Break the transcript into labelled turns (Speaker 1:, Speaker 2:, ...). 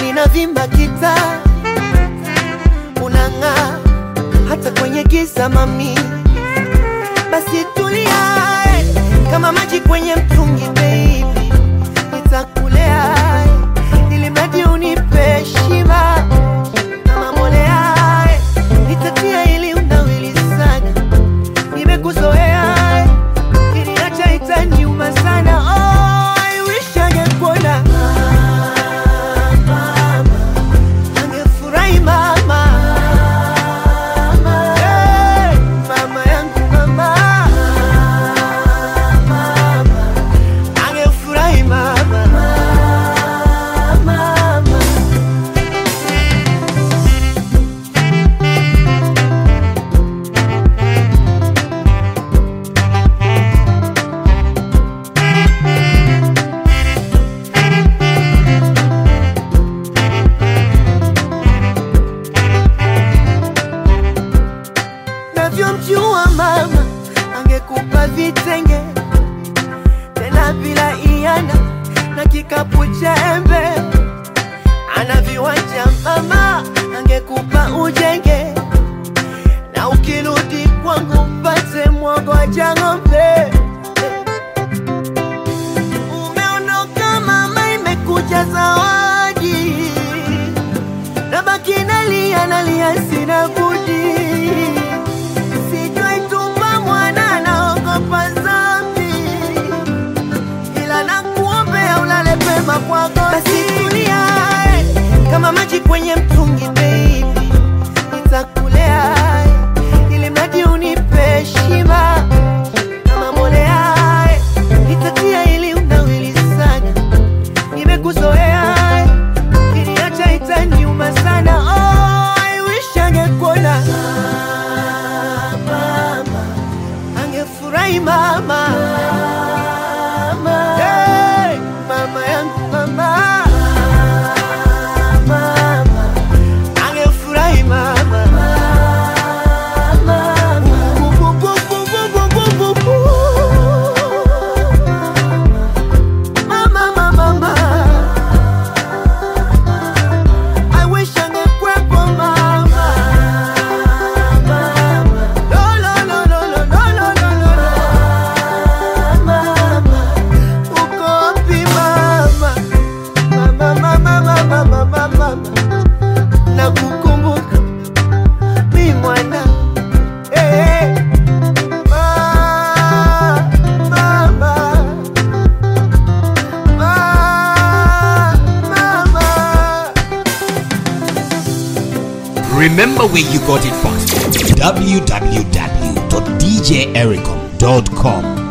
Speaker 1: ninavimba kita unang'aa hata kwenye giza mami basi tulia eh, kama maji kwenye mtungi baby nitakulea eh, ili mradi unipe shiba kama mbolea eh, nitatia ili unawili sana nimekuzoea eh, kiniacha itaniuma sana oh, I wish angekuona angefurahi mama Hey, mama yangu mama angefurahi mama mama navyomjua mama angekupa vitenge tena bila iana na kikapu cha embe ana viwanja mama angekupa ujenge na ukirudi kwangu mpate mwogoja ng'ombe umeondoka mama imekuja zawadi nabaki nalia nalia sina budi sijaitupa mwana naogopa zambi ila nakuombea ulale pema kwako basi tulia eh, kama maji kwenye mtungi baby nitakulea eh, ili mradi unipe shiba kama mbolea eh, nitatia ili unawili sana nimekuzoea eh, kiniacha itaniuma sana oh, I wish angekuona mama angefurahi mama Hey, mama yangu mama mama angefurahi mama Bu, bu, bu, bu, bu, bu, bu, bu, bu. Mama, mama, mama. I wish angekuwepo mama. Lo, lo, lo, lo, lo, lo, lo, lo, lo. Mama, uko wapi mama? Mama, mama, mama, mama, mama. Nakukumbuka mi mwana Eh, eh. Ma- mama. Ma- mama.
Speaker 2: Remember where you got it from. www.djericom.com